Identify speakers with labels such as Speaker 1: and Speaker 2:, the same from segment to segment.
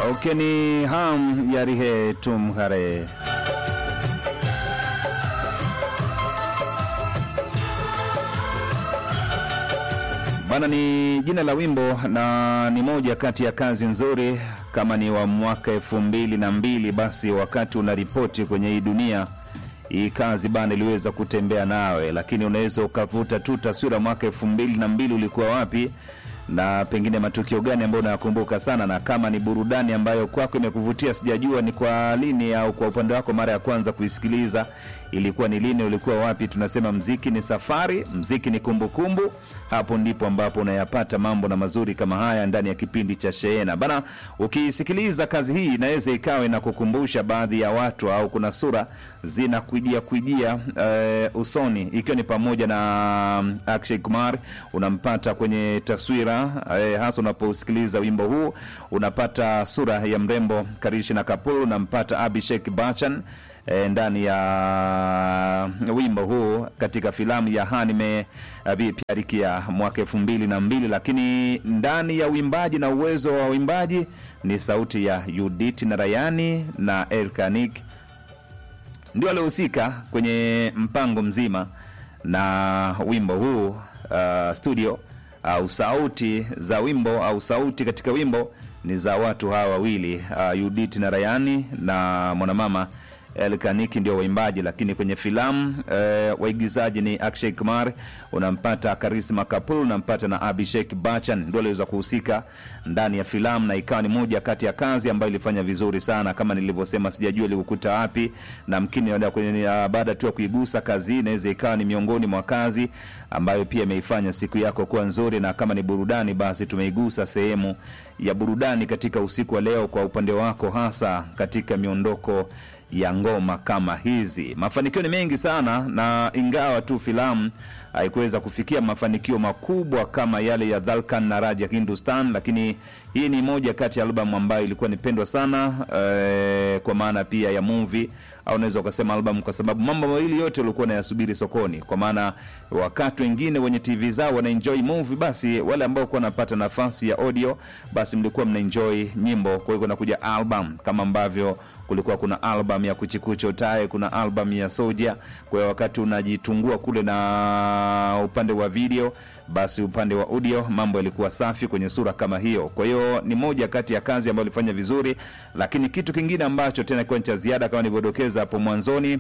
Speaker 1: okeni ham yarihe tum hare bana ni jina la wimbo na ni moja kati ya kazi nzuri kama ni wa mwaka elfu mbili na mbili basi wakati unaripoti kwenye hii dunia hii kazi bana iliweza kutembea nawe lakini unaweza ukavuta tu taswira mwaka elfu mbili na mbili ulikuwa wapi na pengine matukio gani ambayo unayakumbuka sana na kama ni burudani ambayo kwako imekuvutia sijajua ni kwa lini au kwa upande wako mara ya kwanza kuisikiliza ilikuwa ni lini ulikuwa wapi tunasema mziki ni safari mziki ni kumbukumbu kumbu. hapo ndipo ambapo unayapata mambo na mazuri kama haya ndani ya kipindi cha sheena bana ukiisikiliza kazi hii inaweza ikawa inakukumbusha baadhi ya watu au kuna sura zinakujia kujia uh, usoni ikiwa ni pamoja na um, akshay kumar unampata kwenye taswira uh, hasa unaposikiliza wimbo huu unapata sura ya mrembo karishna kapul unampata abhishek bachan e, ndani ya wimbo huu katika filamu ya hanime Abhi Pyari Kiya mwaka elfu mbili na mbili, lakini ndani ya uimbaji na uwezo wa uimbaji ni sauti ya Judith Narayani na Elkanik ndio waliohusika kwenye mpango mzima na wimbo huu uh, studio au sauti za wimbo au sauti katika wimbo ni za watu hawa wawili uh, Judith Narayani na mwanamama Elkaniki ndio waimbaji, lakini kwenye filamu e, waigizaji ni Akshay Kumar, unampata Karisma Kapoor, unampata na Abhishek Bachchan, ndio aliweza kuhusika ndani ya filamu, na ikawa ni moja kati ya kazi ambayo ilifanya vizuri sana. Kama nilivyosema, sijajua ilikukuta wapi, na mkini baada tu ya kuigusa kazi hii, inaweza ikawa ni miongoni mwa kazi ambayo pia imeifanya siku yako kuwa nzuri, na kama ni burudani, basi tumeigusa sehemu ya burudani katika usiku wa leo, kwa upande wako, hasa katika miondoko ya ngoma kama hizi. Mafanikio ni mengi sana, na ingawa tu filamu haikuweza kufikia mafanikio makubwa kama yale ya Dhalkan na Raja Hindustan, lakini hii ni moja kati ya albamu ambayo ilikuwa nipendwa sana eh, kwa maana pia ya movie au unaweza ukasema albamu, kwa sababu mambo mawili yote walikuwa nayasubiri sokoni, kwa maana wakati wengine wenye TV zao wana enjoy movie, basi wale ambao kuwa wanapata nafasi ya audio, basi mlikuwa mna enjoy nyimbo. Kwa hiyo kunakuja album kama ambavyo kulikuwa kuna album ya kuchikucho tae, kuna album ya soja. Kwa hiyo wakati unajitungua kule na upande wa video, basi upande wa audio mambo yalikuwa safi kwenye sura kama hiyo. Kwa hiyo ni moja kati ya kazi ambayo ilifanya vizuri, lakini kitu kingine ambacho tena kiwa cha ziada kama nilivyodokeza hapo mwanzoni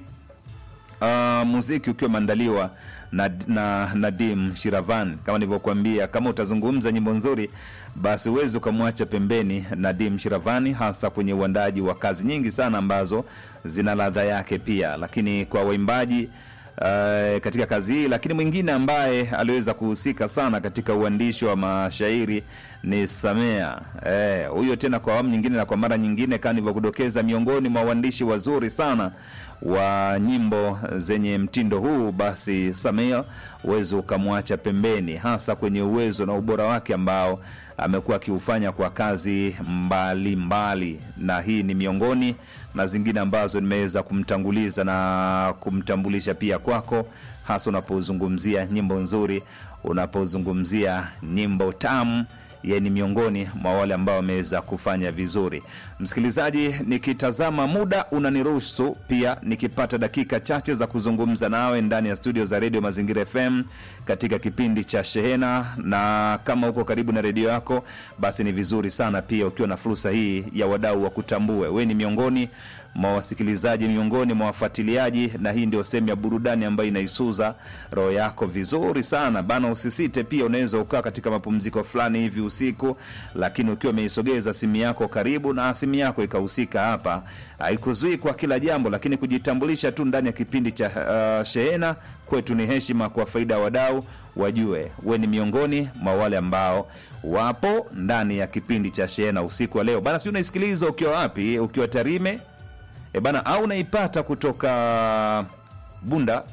Speaker 1: Uh, muziki ukiwa umeandaliwa na, na Nadim Shiravan kama nilivyokuambia, kama utazungumza nyimbo nzuri, basi huwezi ukamwacha pembeni Nadim Shiravani, hasa kwenye uandaji wa kazi nyingi sana ambazo zina ladha yake pia, lakini kwa waimbaji Uh, katika kazi hii lakini mwingine ambaye aliweza kuhusika sana katika uandishi wa mashairi ni Samea huyo. Eh, tena kwa awamu nyingine na kwa mara nyingine, kama nilivyokudokeza, miongoni mwa waandishi wazuri sana wa nyimbo zenye mtindo huu, basi Samea uwezo ukamwacha pembeni, hasa kwenye uwezo na ubora wake ambao amekuwa akiufanya kwa kazi mbalimbali mbali. Na hii ni miongoni na zingine ambazo nimeweza kumtanguliza na kumtambulisha pia kwako, hasa unapozungumzia nyimbo nzuri, unapozungumzia nyimbo tamu ye ni miongoni mwa wale ambao wameweza kufanya vizuri. Msikilizaji, nikitazama muda unaniruhusu pia nikipata dakika chache za kuzungumza nawe ndani ya studio za redio Mazingira FM katika kipindi cha Shehena, na kama uko karibu na redio yako, basi ni vizuri sana pia ukiwa na fursa hii ya wadau wa kutambue we ni miongoni mwa wasikilizaji, miongoni mwa wafuatiliaji, na hii ndio sehemu ya burudani ambayo inaisuza roho yako vizuri sana bana. Usisite pia, unaweza ukaa katika mapumziko fulani hivi usiku, lakini ukiwa umeisogeza simu yako karibu na simu yako ikahusika hapa, haikuzui kwa kila jambo, lakini kujitambulisha tu ndani ya kipindi cha uh, Shehena kwetu ni heshima, kwa faida ya wadau wajue we ni miongoni mwa wale ambao wapo ndani ya kipindi cha Shehena usiku wa leo bana. Si unaisikiliza ukiwa wapi? Ukiwa Tarime e bana, au unaipata kutoka Bunda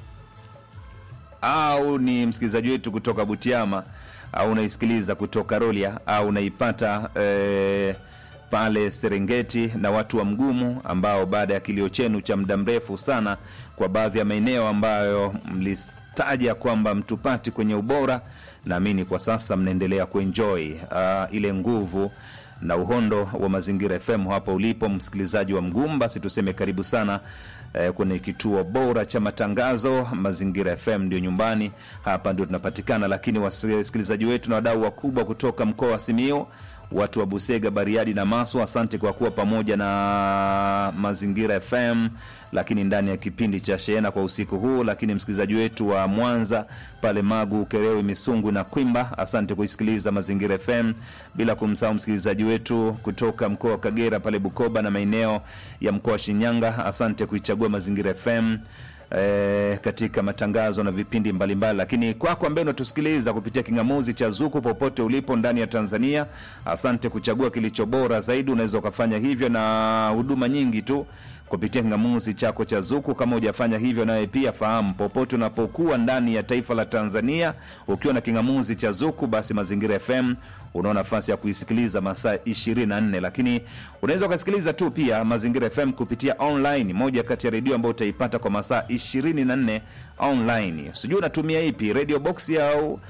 Speaker 1: au ni msikilizaji wetu kutoka Butiama au unaisikiliza kutoka Rolia au unaipata e, pale Serengeti na watu wa Mgumu ambao baada ya kilio chenu cha muda mrefu sana kwa baadhi ya maeneo ambayo mlitaja kwamba mtupati kwenye ubora, naamini kwa sasa mnaendelea kuenjoy uh, ile nguvu na uhondo wa Mazingira FM hapo ulipo msikilizaji wa Mgumu, basi tuseme karibu sana eh, kwenye kituo bora cha matangazo Mazingira FM ndio nyumbani, hapa ndio tunapatikana. Lakini wasikilizaji wetu na wadau wakubwa kutoka mkoa wa Simiyu, watu wa Busega, Bariadi na Maswa, asante kwa kuwa pamoja na Mazingira FM lakini ndani ya kipindi cha Sheena kwa usiku huu. Lakini msikilizaji wetu wa Mwanza pale Magu, Kerewe, Misungu na Kwimba, asante kuisikiliza Mazingira FM, bila kumsahau msikilizaji wetu kutoka mkoa wa Kagera pale Bukoba na maeneo ya mkoa wa Shinyanga, asante kuichagua Mazingira FM e, katika matangazo na vipindi mbalimbali mbali. Lakini kwako ambaye unatusikiliza kupitia kingamuzi cha Zuku popote ulipo ndani ya Tanzania, asante kuchagua kilicho bora zaidi. Unaweza ukafanya hivyo na huduma nyingi tu kupitia kingamuzi chako cha Zuku. Kama hujafanya hivyo, nawe pia fahamu, popote unapokuwa ndani ya taifa la Tanzania, ukiwa na kingamuzi cha Zuku, basi Mazingira FM unao nafasi ya kuisikiliza masaa 24, lakini unaweza ukasikiliza tu pia Mazingira FM kupitia online, moja kati ya redio ambayo utaipata kwa masaa 24 online. Sijui unatumia ipi, radio box au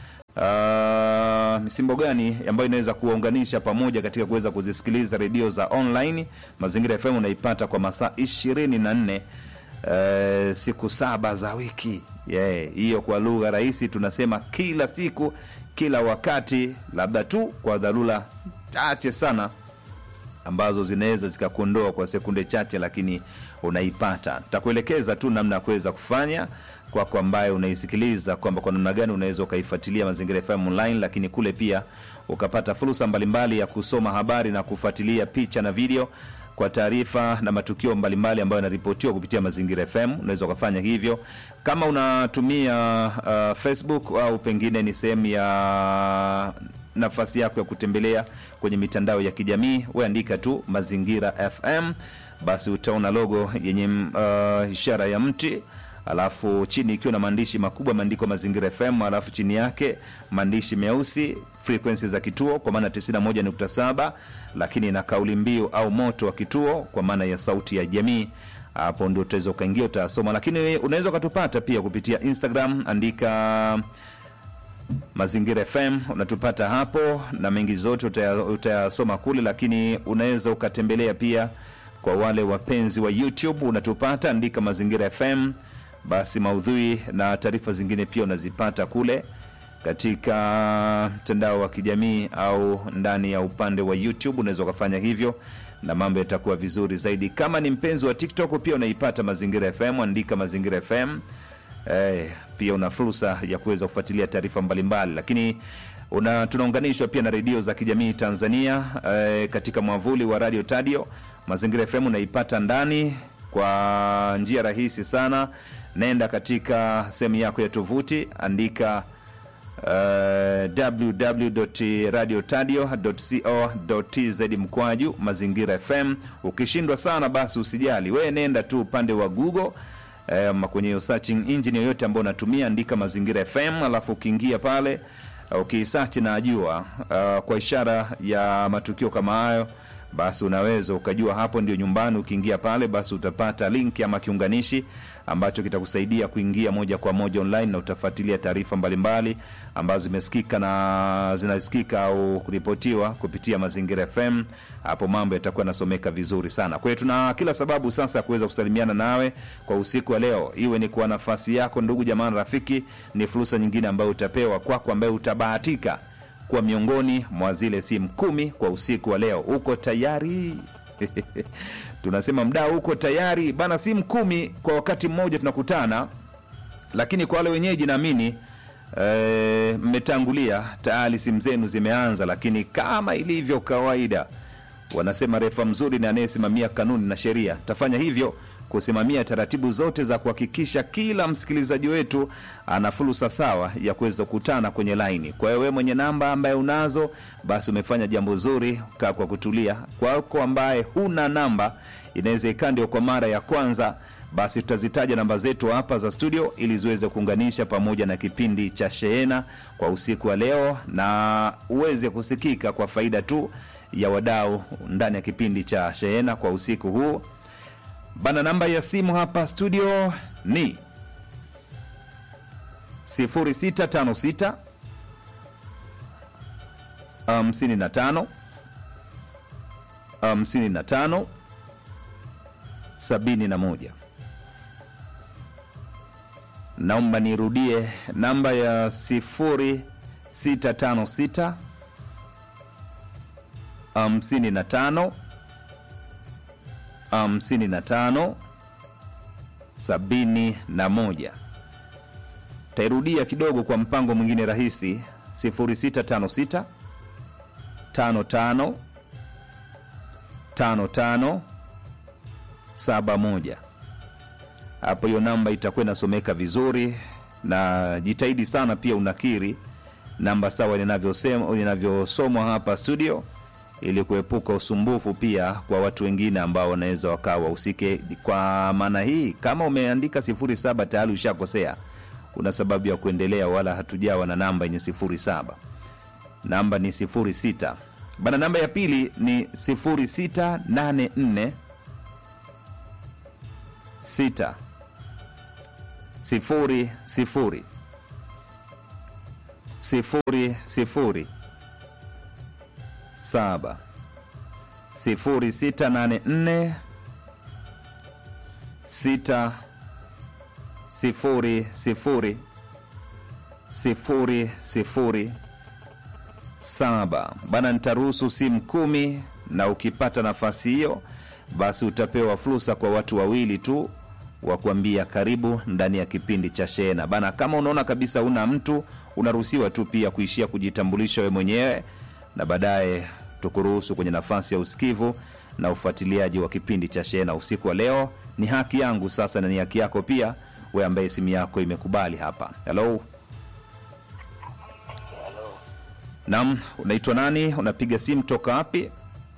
Speaker 1: Uh, misimbo gani ambayo inaweza kuwaunganisha pamoja katika kuweza kuzisikiliza redio za online. Mazingira FM unaipata kwa masaa 24 uh, siku saba za wiki hiyo, yeah. Kwa lugha rahisi tunasema kila siku, kila wakati, labda tu kwa dharura chache sana ambazo zinaweza zikakuondoa kwa sekunde chache, lakini unaipata. Takuelekeza tu namna ya kuweza kufanya kwako kwa ambaye unaisikiliza kwamba kwa namna gani unaweza ukaifuatilia Mazingira FM online, lakini kule pia ukapata fursa mbalimbali ya kusoma habari na kufuatilia picha na video kwa taarifa na matukio mbalimbali ambayo yanaripotiwa kupitia Mazingira FM. Unaweza ukafanya hivyo kama unatumia uh, Facebook au pengine ni sehemu ya nafasi yako ya kutembelea kwenye mitandao ya kijamii, weandika tu Mazingira FM, basi utaona logo yenye uh, ishara ya mti alafu chini ikiwa na maandishi makubwa maandiko Mazingira FM, alafu chini yake maandishi meusi frequency za kituo kwa maana 91.7, lakini na kauli mbiu au moto wa kituo kwa maana ya sauti ya jamii. Hapo ndio utaweza ukaingia, utasoma. Lakini unaweza ukatupata pia kupitia Instagram, andika Mazingira FM, unatupata hapo na mengi zote utayasoma kule, lakini unaweza ukatembelea pia kwa wale wapenzi wa YouTube, unatupata andika Mazingira FM basi maudhui na taarifa zingine pia unazipata kule katika mtandao wa kijamii au ndani ya upande wa YouTube. Unaweza ukafanya hivyo na mambo yatakuwa vizuri zaidi. Kama ni mpenzi wa TikTok pia unaipata Mazingira FM, andika Mazingira FM. Eh, pia una fursa ya kuweza kufuatilia taarifa mbalimbali, lakini una tunaunganishwa pia na redio za kijamii Tanzania eh, katika mwavuli wa Radio Tadio. Mazingira FM unaipata ndani kwa njia rahisi sana Nenda katika sehemu yako ya tovuti andika uh, www.radiotadio.co.tz mkwaju Mazingira FM. Ukishindwa sana, basi usijali, wewe nenda tu upande wa Google ama kwenye searching engine yoyote ambayo unatumia, andika Mazingira FM, alafu ukiingia pale ukisearch na ajua uh, kwa ishara ya matukio kama hayo basi unaweza ukajua hapo ndio nyumbani. Ukiingia pale, basi utapata link ama kiunganishi ambacho kitakusaidia kuingia moja kwa moja online na utafuatilia taarifa mbalimbali ambazo zimesikika na zinasikika au kuripotiwa kupitia Mazingira FM. Hapo mambo yatakuwa yanasomeka vizuri sana. Kwa hiyo tuna kila sababu sasa ya kuweza kusalimiana nawe kwa usiku wa leo, iwe ni kwa nafasi yako, ndugu jamaa na rafiki. Ni fursa nyingine ambayo utapewa kwako, ambayo utabahatika kuwa miongoni mwa zile simu kumi kwa usiku wa leo. Uko tayari? Tunasema mdao, uko tayari bana? Simu kumi kwa wakati mmoja tunakutana, lakini kwa wale wenyeji naamini mmetangulia e, tayari simu zenu zimeanza, lakini kama ilivyo kawaida, wanasema refa mzuri ni anayesimamia kanuni na sheria. Tafanya hivyo kusimamia taratibu zote za kuhakikisha kila msikilizaji wetu ana fursa sawa ya kuweza kukutana kwenye laini. Kwa hiyo wewe mwenye namba ambaye unazo, basi umefanya jambo zuri, kaa kwa kutulia. Kwako ambaye huna namba, inaweza ikaa ndio kwa mara ya kwanza, basi tutazitaja namba zetu hapa za studio ili ziweze kuunganisha pamoja na kipindi cha Sheena kwa usiku wa leo, na uweze kusikika kwa faida tu ya wadau ndani ya kipindi cha Sheena kwa usiku huu. Bana, namba ya simu hapa studio ni 0656 55 hamsini na tano sabini na moja. Naomba nirudie namba ya sifuri sita tano sita hamsini na tano hamsini na tano sabini na moja. Tairudia kidogo kwa mpango mwingine rahisi 0656 55 55 71. Hapo hiyo namba itakuwa inasomeka vizuri, na jitahidi sana pia unakiri namba sawa linavyosema linavyosomwa hapa studio, ili kuepuka usumbufu pia kwa watu wengine ambao wanaweza wakawa wahusike. Kwa maana hii, kama umeandika 07 tayari ushakosea, una sababu ya kuendelea, wala hatujawa na namba yenye 07. Namba ni 06 bana. Namba ya pili ni 0684 6 sifuri sifuri sifuri sifuri saba sifuri sita nane nne sita sifuri sifuri sifuri sifuri saba bana. Nitaruhusu simu kumi, na ukipata nafasi hiyo, basi utapewa fursa kwa watu wawili tu wa kuambia karibu ndani ya kipindi cha Shehena bana. Kama unaona kabisa una mtu, unaruhusiwa tu pia kuishia kujitambulisha we mwenyewe, na baadaye tukuruhusu kwenye nafasi ya usikivu na ufuatiliaji wa kipindi cha Shehena usiku wa leo. Ni haki yangu sasa na ni haki yako pia, we ambaye simu yako imekubali hapa. Hello, nam, unaitwa nani? Unapiga simu toka wapi?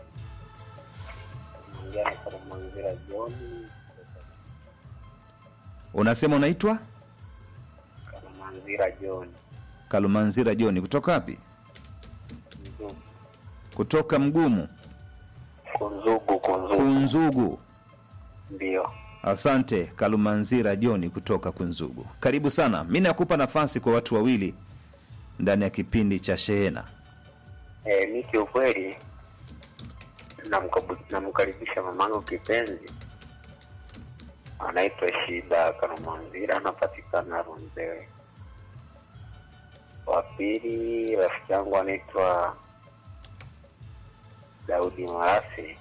Speaker 1: Unasema unaitwa
Speaker 2: Kalumanzira John.
Speaker 1: Kalumanzira Joni, kutoka wapi?
Speaker 2: Kunzugu,
Speaker 1: Kutoka Mgumu,
Speaker 2: Kunzugu, Kunzugu.
Speaker 1: Kunzugu.
Speaker 2: Ndio.
Speaker 1: Asante Kalumanzira Joni kutoka Kunzugu, karibu sana. Mi nakupa nafasi kwa watu wawili ndani ya kipindi cha Shehena.
Speaker 2: E, mi kiukweli namkabu- namkaribisha mamangu kipenzi anaitwa Shida Kalumanzira, anapatikana Runzewe. Wa pili rafiki yangu anaitwa Daudi Marasi.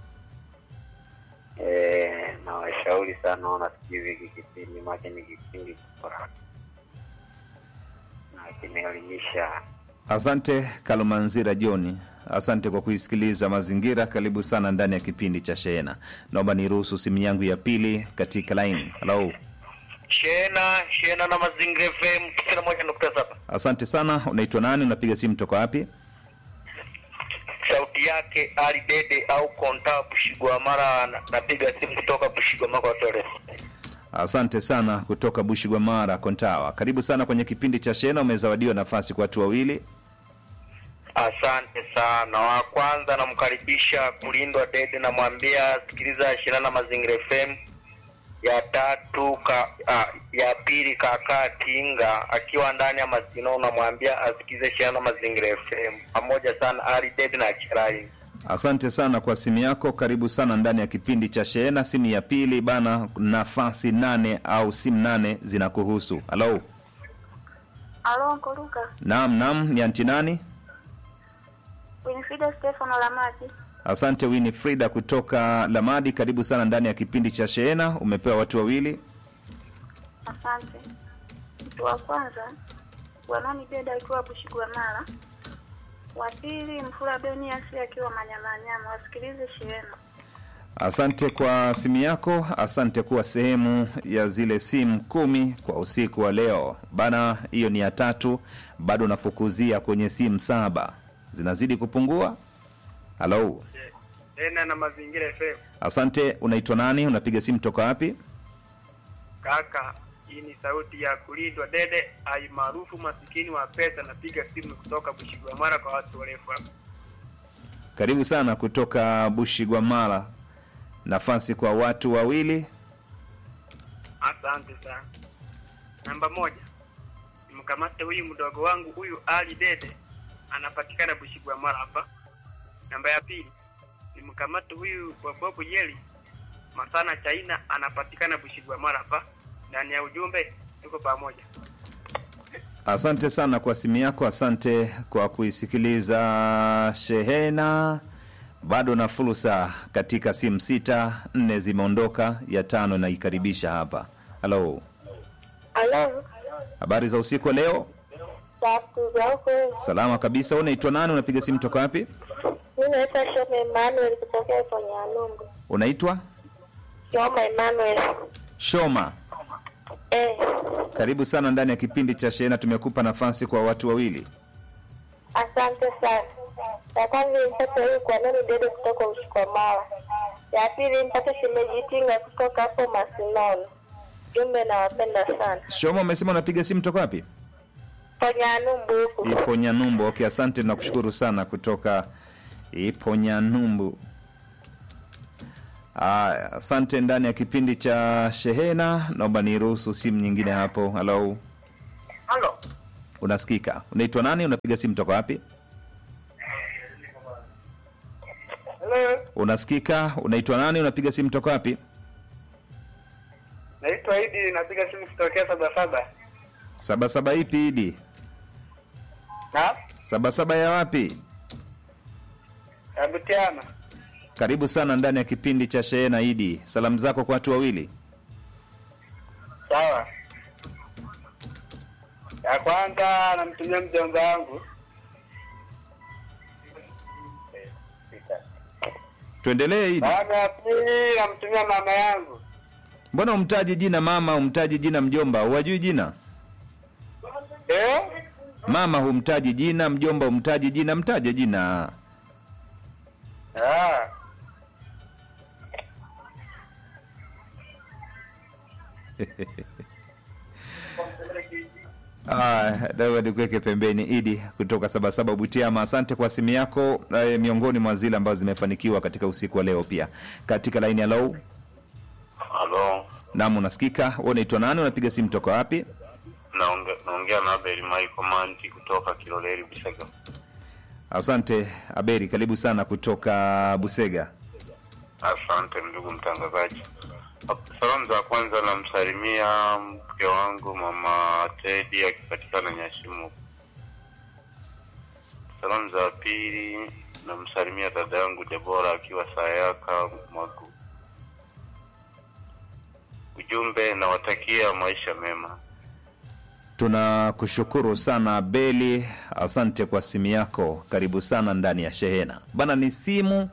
Speaker 2: E, na washauri sana wanasikiza hiki kipindi, maake ni kipindi bora na kimeelimisha
Speaker 1: Asante Kalumanzira Joni, asante kwa kuisikiliza Mazingira. Karibu sana ndani ya kipindi cha Shehena. Naomba niruhusu simu yangu ya pili katika laini. Halo,
Speaker 3: Shena Shena na Mazingira FM tisini na moja nukta saba.
Speaker 1: asante sana. Unaitwa nani? Unapiga simu toka wapi?
Speaker 3: Sauti yake Ali Dede au Konta Bushigwamara, na- napiga simu kutoka Bushigwamara kwa Torres.
Speaker 1: Asante sana kutoka Bushigwamara, Kontawa. Karibu sana kwenye kipindi cha Shehena. Umezawadiwa nafasi kwa watu wawili.
Speaker 3: Asante sana. Wa kwanza namkaribisha Kulindwa Dede, namwambia sikiliza Shena na Mazingira FM. Ya tatu ka, ah, ya pili kaka Tinga akiwa ndani ya Masino, namwambia asikize Shena na Mazingira FM. Pamoja sana Ali Dede na Chirai.
Speaker 1: Asante sana kwa simu yako. Karibu sana ndani ya kipindi cha Shehena. Simu ya pili bana, nafasi nane au simu nane zinakuhusu. Halo,
Speaker 4: Alo, Uncle Luka.
Speaker 1: naam, naam, ni anti nani?
Speaker 4: Winifrida Stefano Lamati.
Speaker 1: Asante Winifrida kutoka Lamadi, karibu sana ndani ya kipindi cha Shehena. Umepewa watu wawili.
Speaker 4: Asante. Mtu wa kwanza Bwanani Beda akiwa Bushigwamala, wa pili Mfula Beniasi akiwa Manyamanyama. Wasikilize shehena.
Speaker 1: Asante kwa simu yako, asante kuwa sehemu ya zile simu kumi kwa usiku wa leo bana. Hiyo ni ya tatu, bado nafukuzia kwenye simu saba, zinazidi kupungua. Halo,
Speaker 5: tena na mazingira FM.
Speaker 1: asante. Unaitwa nani? Unapiga simu toka wapi?
Speaker 5: Kaka, hii ni sauti ya kulindwa dede ai maarufu masikini wa pesa. Napiga simu kutoka Bushigwamara kwa watu warefu hapa.
Speaker 1: Karibu sana kutoka Bushigwamala, nafasi kwa watu wawili.
Speaker 5: Asante sana. Namba moja, nimkamate huyu mdogo wangu huyu Ali Dede, anapatikana Bushigwamara hapa. Namba ya pili, nimkamate huyu Bobobu Yeli Masana Chaina anapatikana Bushigwamara hapa ndani ya ujumbe, tuko pamoja.
Speaker 1: Asante sana kwa simu yako, asante kwa kuisikiliza shehena. Bado na fursa katika simu sita, nne zimeondoka, ya tano naikaribisha hapa. Halo,
Speaker 4: Halo,
Speaker 1: habari za usiku wa leo?
Speaker 4: safu zako.
Speaker 1: Salama kabisa. Wewe unaitwa nani? Unapiga simu toka wapi?
Speaker 4: Mi naitwa Shoma Emmanuel kutokea kwenye Anungu.
Speaker 1: Unaitwa
Speaker 4: Shoma Emmanuel.
Speaker 1: Shoma.
Speaker 4: Eh,
Speaker 1: Karibu sana ndani ya kipindi cha shehena. Tumekupa nafasi kwa watu wawili.
Speaker 4: asante sana. Ya kwanza nimpate huyu kwa nani dede kutoka Ushikwamala. Ya pili nimpate shemejitinga kutoka hapo Masinono. Jumbe nawapenda sana.
Speaker 1: Shoma, umesema unapiga simu toka wapi?
Speaker 4: Kwenye Anumbu huku.
Speaker 1: Iponyanyumbu. Okay, asante, nakushukuru sana kutoka Iponyanyumbu. Aya, asante. Ndani ya kipindi cha shehena, naomba niruhusu simu nyingine hapo. Halo,
Speaker 3: Halo.
Speaker 1: unasikika? Unaitwa nani? Unapiga simu toka wapi?
Speaker 3: Hello.
Speaker 1: Unasikika? Unaitwa nani? Unapiga simu toka wapi?
Speaker 3: Naitwa Idi napiga simu kutokea saba saba.
Speaker 1: Sabasaba ipi idi?
Speaker 3: Na?
Speaker 1: Sabasaba ya wapi?
Speaker 3: Abutiana.
Speaker 1: Karibu sana ndani ya kipindi cha shehena idi. Salamu zako kwa watu wawili.
Speaker 3: Sawa. Ya kwanza namtumia mjomba wangu.
Speaker 1: Tuendelee idi.
Speaker 3: Baada ya pili namtumia mama yangu.
Speaker 1: Mbona umtaji jina mama, umtaji jina mjomba? Huwajui jina?
Speaker 3: Eh?
Speaker 1: Mama humtaji jina, mjomba humtaji jina, mtaje jina.
Speaker 3: Ah.
Speaker 1: Ah, dawa nikuweke pembeni. Idi kutoka Sabasaba Butiama, asante kwa simu yako. Eh, miongoni mwa zile ambazo zimefanikiwa katika usiku wa leo. Pia katika laini ya low,
Speaker 2: Halo,
Speaker 1: naam, unasikika. Wewe unaitwa nani? Unapiga simu toka wapi?
Speaker 2: naonge- naongea na Abel Michael Manti kutoka Kiloleli Bisega.
Speaker 1: Asante Aberi, karibu sana kutoka Busega.
Speaker 2: Asante ndugu mtangazaji. Salamu za kwanza namsalimia mke wangu mama Tedi akipatikana Nyashimu. Salamu za pili namsalimia dada yangu Debora akiwa Sayaka Magu. Ujumbe nawatakia maisha mema.
Speaker 1: Tunakushukuru sana Abeli, asante kwa simu yako. Karibu sana ndani ya shehena bana. Ni simu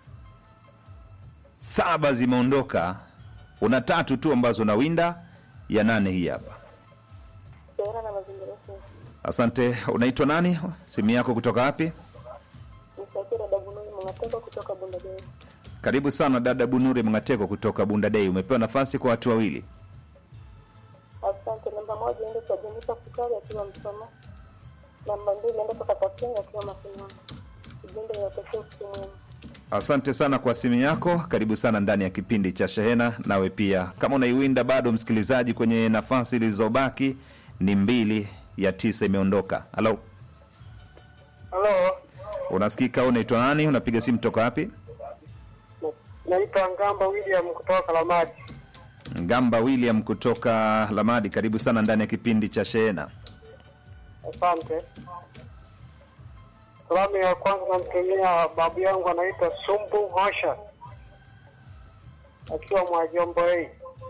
Speaker 1: saba zimeondoka, una tatu tu ambazo unawinda, ya nane hii hapa.
Speaker 4: Sehera na mazingira yetu.
Speaker 1: Asante. Unaitwa nani? Simu yako kutoka wapi?
Speaker 4: Msakira Dabununi Mngateko kutoka Bundageni.
Speaker 1: Karibu sana dada Bunuri Mngateko kutoka Bundadei. Umepewa nafasi kwa watu wawili.
Speaker 4: Asante. Namba moja ende kwa Jenisa Sukari akiwa Msoma. Namba mbili ende kwa Kakatenga akiwa Masinono. Ujumbe ni watakia usiku mwema.
Speaker 1: Asante sana kwa simu yako. Karibu sana ndani ya kipindi cha Shehena. Nawe pia kama unaiwinda bado, msikilizaji, kwenye nafasi zilizobaki ni mbili ya tisa imeondoka. Halo,
Speaker 3: Halo.
Speaker 1: unasikika? Unaitwa nani? Unapiga simu toka wapi?
Speaker 3: Naitwa Ngamba William kutoka Kalamati.
Speaker 1: Ngamba William kutoka Lamadi. Karibu sana ndani ya kipindi cha Shehena.
Speaker 3: Asante. Salamu ya kwanza namtumia babu yangu anaitwa Sumbu Hosha akiwa Mwajombo hii.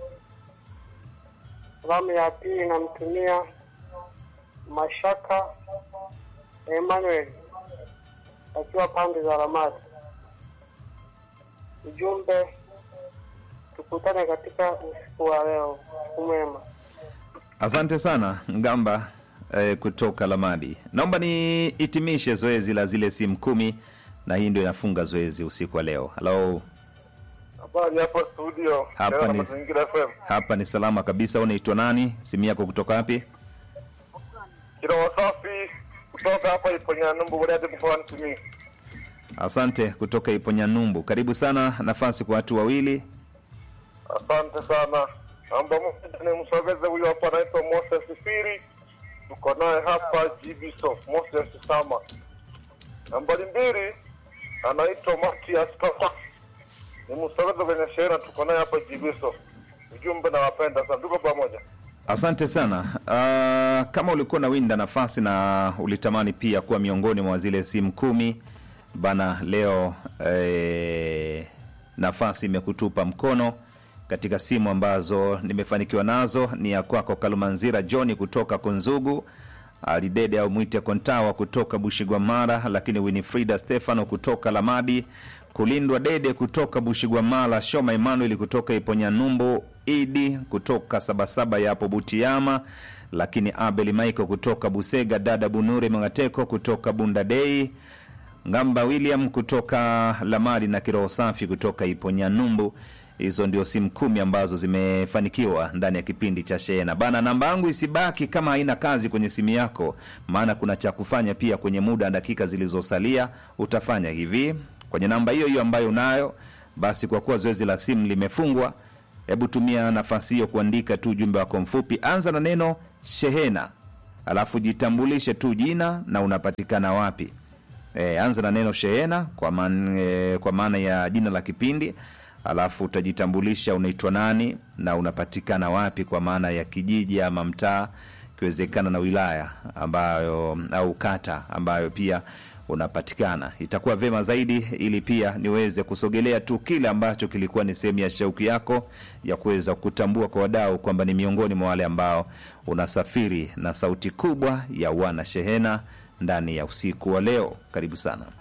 Speaker 3: Salamu ya pili namtumia Mashaka Emmanuel akiwa pande za Ramadi. Ujumbe, tukutane katika usiku wa leo. Usiku mwema.
Speaker 1: Asante sana Ngamba eh, kutoka Lamadi. Naomba nihitimishe zoezi la zile simu kumi, na hii ndio inafunga zoezi usiku wa leo. Halo,
Speaker 3: Habari hapo studio.
Speaker 1: Hapa
Speaker 3: Leo na
Speaker 1: ni-
Speaker 3: Mazingira FM.
Speaker 1: hapa ni salama kabisa. Unaitwa nani? Simu yako kutoka wapi?
Speaker 3: Kila wasafi kutoka hapa Iponyanumbu Bariadi mkoani Simiyu.
Speaker 1: Asante kutoka Iponyanyumbu. Karibu sana, nafasi kwa watu wawili.
Speaker 3: Asante sana. Namba moja ni msogeze huyo hapa anaitwa Moses Firi. Tuko naye hapa GB Soft Moses Sama. Nambari mbili
Speaker 6: anaitwa Matias Papa, ni msogeza kwenye shehena, tuko naye hapa Jibiso. Ujumbe na wapenda sana, tuko pamoja.
Speaker 1: Asante sana. Uh, kama ulikuwa na winda nafasi na ulitamani pia kuwa miongoni mwa zile simu kumi bana, leo eh, nafasi imekutupa mkono katika simu ambazo nimefanikiwa nazo. Ni ya kwako Kalumanzira Johni kutoka Kunzugu, Alidede au mwite Kontawa kutoka Bushigwamara, lakini Winifrida Stefano kutoka Lamadi, Kulindwa Dede kutoka Bushigwamala, Shoma Emmanuel kutoka Iponyanyumbu, Idi kutoka Sabasaba ya hapo Butiama, lakini Abel Michael kutoka Busega, dada Bunure Mangateko kutoka Bundadei, Ngamba William kutoka Lamadi na Kiroho Safi kutoka Iponyanyumbu. Hizo ndio simu kumi ambazo zimefanikiwa ndani ya kipindi cha Shehena bana. Namba yangu isibaki kama haina kazi kwenye simu yako, maana kuna cha kufanya pia kwenye muda na dakika zilizosalia. Utafanya hivi kwenye namba hiyo hiyo ambayo unayo. Basi kwa kuwa zoezi la simu limefungwa, hebu tumia nafasi hiyo kuandika tu ujumbe wako mfupi. Anza na neno Shehena, alafu jitambulishe tu jina na unapatikana wapi. E, anza na neno Shehena kwa maana e, kwa maana ya jina la kipindi alafu utajitambulisha unaitwa nani na unapatikana wapi kwa maana ya kijiji ama mtaa ikiwezekana na wilaya ambayo au kata ambayo pia unapatikana itakuwa vema zaidi ili pia niweze kusogelea tu kile ambacho kilikuwa ni sehemu ya shauki yako ya kuweza kutambua kwa wadau kwamba ni miongoni mwa wale ambao unasafiri na sauti kubwa ya wana shehena ndani ya usiku wa leo karibu sana